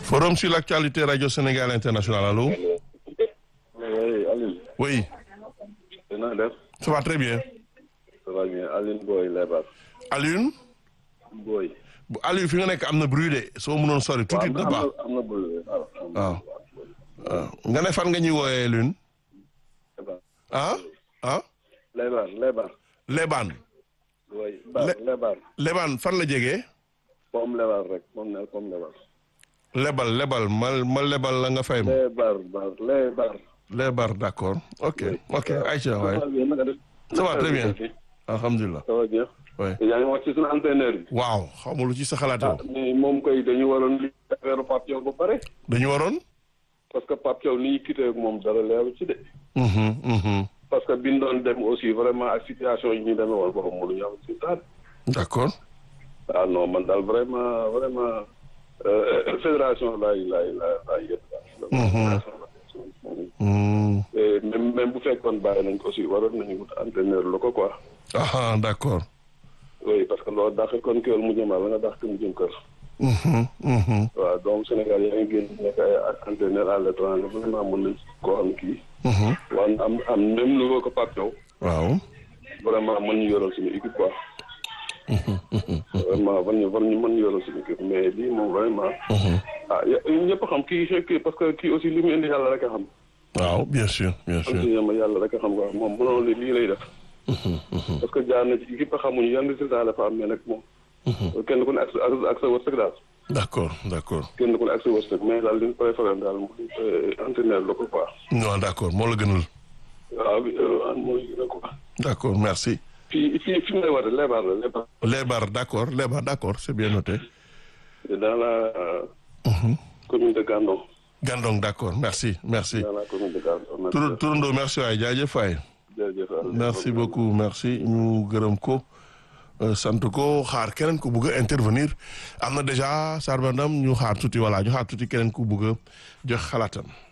Forum sur l'actualité Radio Sénégal International, allô Oui, Aline. Oui, na def. ça va très bien. Ça va bien Aline Boy Lebar. Alioune Boy. bu Aliou fi nga nekk am na bruit de soo mënoon sori tuuti dina baax am na boy. waaw waaw nga ne fan nga ñuy wooyee Alioune ah ah Lebar Lebar. Lebaan Oui, Bar Le- Lebar. Lebaan fan la jegee Pomme Lebar rek moom ne Pomme Lebar. lebal lebal ma ma lebal la nga fay ma Lebar Bar Lebar. lebar d'accord ok ok Aïcha Ça waay va bien naka def. Ça va très bien. alhamdulilah Ça va bien. waay yaa ngi wax ci suñu entraîneur bi. waaw xaw lu ci sa xalaat yow mais moom koy dañu waroon li affaire Pape Thiaw ba pare. dañu waroon parce que Pape Thiaw ni ñu quitté ak moom dara leeru ci de. mhm mhm parce que bi ñu doon dem aussi vraiment ak situation yi ñu demee woon boobu mënuñu am si taat. d'accord ah non man daal vraiment vraiment euh, fédération laay laay laay laay yëpp daal. Hmm. Et même même bu fekkoon bàyyi nañ ko aussi waroon nañu wut entraîneur la ko quoi. ah d'accord oui parce que loolu dàq kon kër mu jëm la nga dàq mu jëm kër. mhm mhm waaw donc Sénégal yaa ngi génn nekk ay ak entraîneur à l'étranger vraiment mën nañ koo am kii. mhm waaw am am même niveau que Pape Thiaw waaw vraiment mën ñu yoral suñu équipe quoi. vraiment war ñu war ñu mën ñu yoral suñu équipe mais lii moom vraiment. ah y- ñëpp xam kii kii parce que kii aussi li mu indi yàlla rek a xam. waaw bien sûr bien sûr am ma yàlla rek a xam quoi moom mënoon li lii lay def. parce que jaar na ci équipe xamuñu yan résultat la fa am mais nag moom. kenn ku ne ak sa ak sa wërsëg daal. d'accord d'accord kenn ku ne ak sa wërsëg mais daal li ñu préféré daal mooy entraîneur la ko quoi. non d'accord moo la gënal waaw bi mooy gën a quoi. d'accord merci fii fii fi may woote Lebar la Lebar. Lebar d'accord Lebar d'accord c'est bien noté dans la euh, commune de Gandon. Gandong d'accord merci merci dans la commune de Gandon. Tour Tourando merci waay jaajëf waay jërëjëf merci beaucoup merci ñu gërëm ko euh, sant ko xaar keneen ku bëgg a intervenir am na déjà Sarba Ndam ñu xaar tuuti voilà ñu xaar tuuti keneen ku bëgg a jox xalaatam